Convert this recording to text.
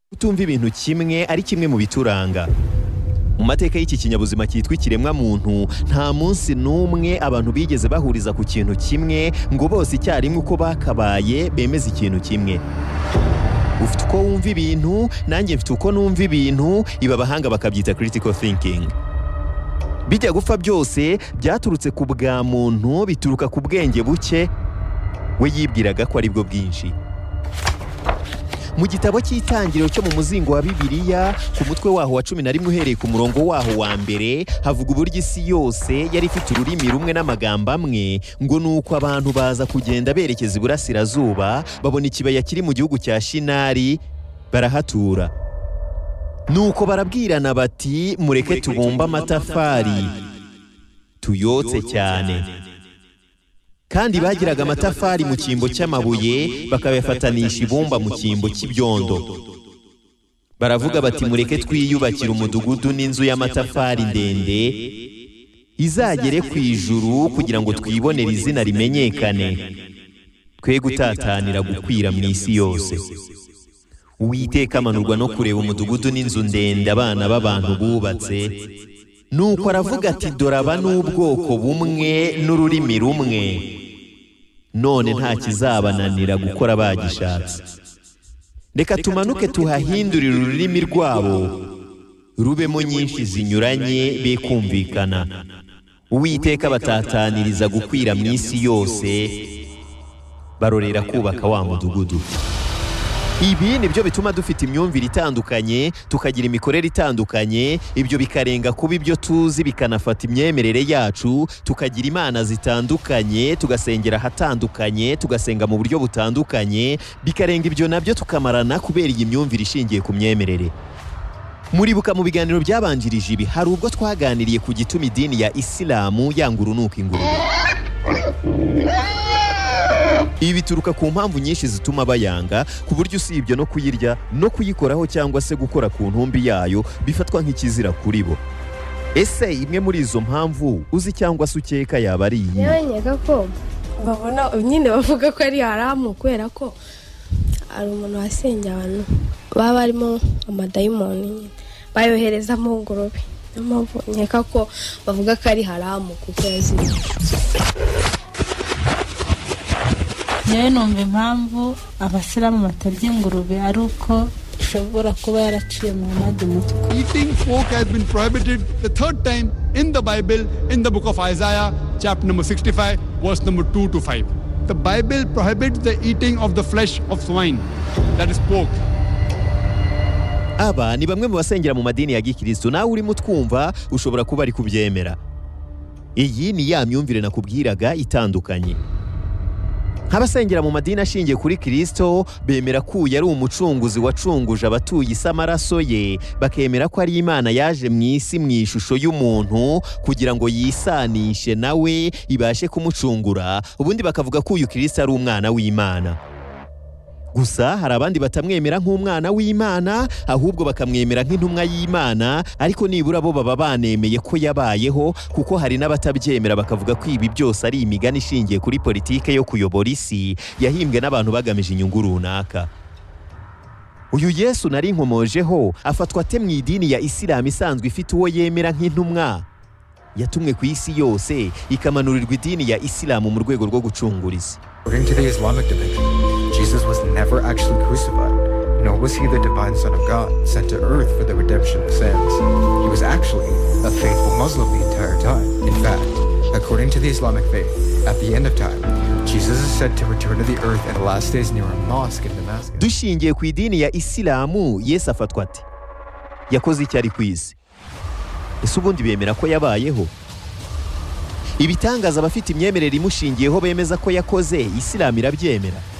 kutumva ibintu kimwe ari kimwe mu bituranga mu mateka y'iki kinyabuzima cyitwa ikiremwa muntu nta munsi n'umwe abantu bigeze bahuriza ku kintu kimwe ngo bose icyarimwe uko bakabaye bemeze ikintu kimwe ufite uko wumva ibintu nanjye mfite uko numva ibintu ibi abahanga bakabyita critical thinking bijya gupfa byose byaturutse ku bwa muntu bituruka ku bwenge buke we yibwiraga ko aribwo bwinshi mu gitabo cy'itangiriro cyo mu muzingo wa bibiliya ku mutwe waho wa cumi na rimwe uhereye ku murongo waho wa mbere havuga uburyo isi yose yari ifite ururimi rumwe n'amagambo amwe ngo ni uko abantu baza kugenda berekeza iburasirazuba babona ikibaya kiri mu gihugu cya shinari barahatura nuko barabwirana bati mureke tubumbe amatafari tuyotse cyane kandi bagiraga amatafari mu cyimbo cy'amabuye bakayafanisha ibumba mu cyimbo cy'ibyondo baravuga bati mureke twiyubakire umudugudu n'inzu y'amatafari ndende izagere ku ijuru kugira ngo twibonere izina rimenyekane twe gutatanira gukwira mu isi yose uwiteka amanurwa no kureba umudugudu n'inzu ndende abana b'abantu bubatse nuko aravuga ati dore aba n'ubwoko bumwe n'ururimi rumwe none nta kizabananira gukora bagishatse reka tumanuke tuhahindurire ururimi rwabo rubemo nyinshi zinyuranye be kumvikana uwiteka batataniriza gukwira mu isi yose barorera kubaka wa mudugudu ibi ni byo bituma dufite imyumvire itandukanye tukagira imikorere itandukanye ibyo bikarenga kuba ibyo tuzi bikanafata imyemerere yacu tukagira imana zitandukanye tugasengera ahatandukanye tugasenga mu buryo butandukanye bikarenga ibyo nabyo tukamarana kubera iyi myumvire ishingiye ku myemerere muribuka mu biganiro byabanjirije ibi hari ubwo twaganiriye ku gituma idini ya isilamu yanga urunuka ingurube ibi bituruka ku mpamvu nyinshi zituma bayanga ku buryo usibye no kuyirya no kuyikoraho cyangwa se gukora ku ntumbi yayo bifatwa nk'ikizira kuri bo ese imwe muri izo mpamvu uzi cyangwa se ukeka yaba ari iyi yewe nkeka ko babona nyine bavuga ko ari haramu kubera ko hari umuntu wasengeye abantu baba barimo amadayimoni nyine bayohereza mu ngurube niyo mpamvu nkeka ko bavuga ko ari haramu kuko yaziriye ngewe numva impamvu abasilamu batarya ingurube ari uko ishobora kuba yaraciye mu mpande umutwe Eating pork has been prohibited the third time in the Bible in the book of Isaiah, chapter number 65, verse number 2 to 5. The Bible prohibits the eating of the flesh of swine, that is pork. aba ni bamwe mu basengera mu madini ya gikirisitu nawe urimo utwumva ushobora kuba ari kubyemera iyi ni ya myumvire nakubwiraga itandukanye nk'abasengera mu madini ashingiye kuri kirisito bemera ko uyu ari umucunguzi wacunguje abatuye isi amaraso ye bakemera ko ari imana yaje mu isi mu ishusho y'umuntu kugira ngo yisanishe nawe ibashe kumucungura ubundi bakavuga ko uyu kirisito ari umwana w'imana gusa hari abandi batamwemera nk'umwana w'imana ahubwo bakamwemera nk'intumwa y'imana ariko nibura bo baba banemeye ko yabayeho kuko hari n'abatabyemera bakavuga ko ibi byose ari imigani ishingiye kuri politike yo kuyobora isi yahimbwe n'abantu bagamije inyungu runaka uyu yesu nari nkomojeho afatwa ate mu idini ya isilamu isanzwe ifite uwo yemera nk'intumwa yatumwe ku isi yose ikamanurirwa idini ya isilamu mu rwego rwo gucungura isi According to the Islamic division, Jesus was never actually crucified, nor was he the divine Son of God sent to earth for the redemption of sins. He was actually a faithful Muslim the entire time. In fact, according to the Islamic faith, at the end of time, Jesus is said to return to the earth in the last days near a mosque in Damascus. dushingiye ku idini ya isilamu yesu afatwa ate yakoze icyo ari ku isi ese ubundi bemera ko yabayeho ibitangaza abafite imyemerere imushingiyeho bemeza ko yakoze isilamu irabyemera